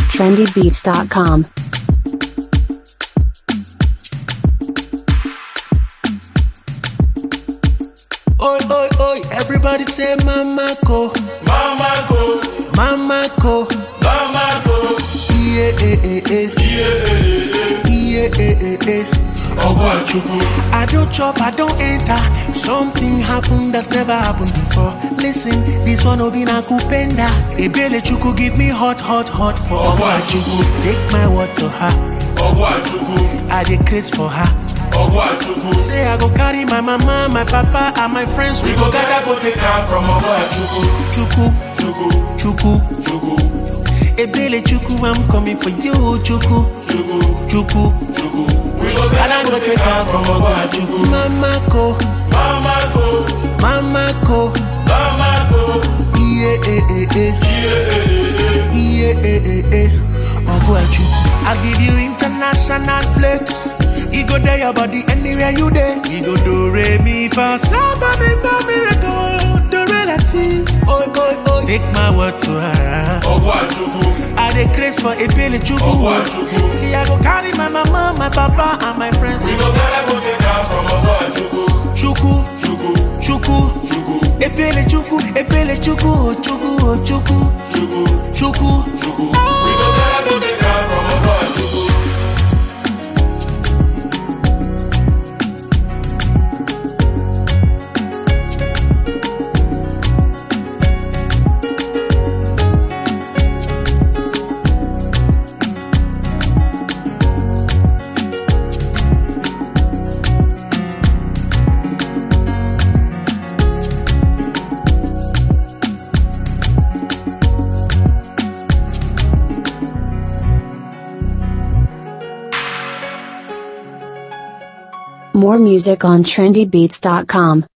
trendybeats.com. Oi, oi, oi, everybody say mama go, Mama go, mama go. mama go, Yeah, eh, eh, eh. Yeah, eh, eh, eh. Ogwachukwu. I don't chop, I don't enter. Something happened that's never happened before. Listen, this one will be na kupenda. Ebele chuku give me hot, hot, hot for Ogwachukwu. Take my word to her. Ogwachukwu. I dey craze for her. Ogwachukwu. Say I go carry my mama, my papa, and my friends. We go gather go take am from Ogwachukwu. chuku, Chukwu, chuku. Chukwu, Ebele chuku, I'm coming for you, chuku, Chukwu, chuku. Chukwu. We go gather go take am from Ogwachukwu. Mama go, Mama go, mama go. mama go. Yeah, eh, eh, eh. Yeah, eh, eh, eh. Yeah, eh, eh, eh. Ogwachu. I'll give you international flex. You go there, your body anywhere you there. We go do re mi fa sa ba mi fa mi re do do re la ti. Oi, oi, oi. Take my word to her. Ogwachukwu. I dey craze for a pele chuku. Ogwachukwu. See, I go carry my mama, my papa, and my friends. We go gather go take am from Ogwachukwu. Chuku, Chukwu, chuku. Chukwu, Epele chuku, epele chuku, oh, chuku, oh, chuku, Chukwu, chuku. Chukwu. We go gather go take am from Ogwachukwu. More music on trendybeats.com.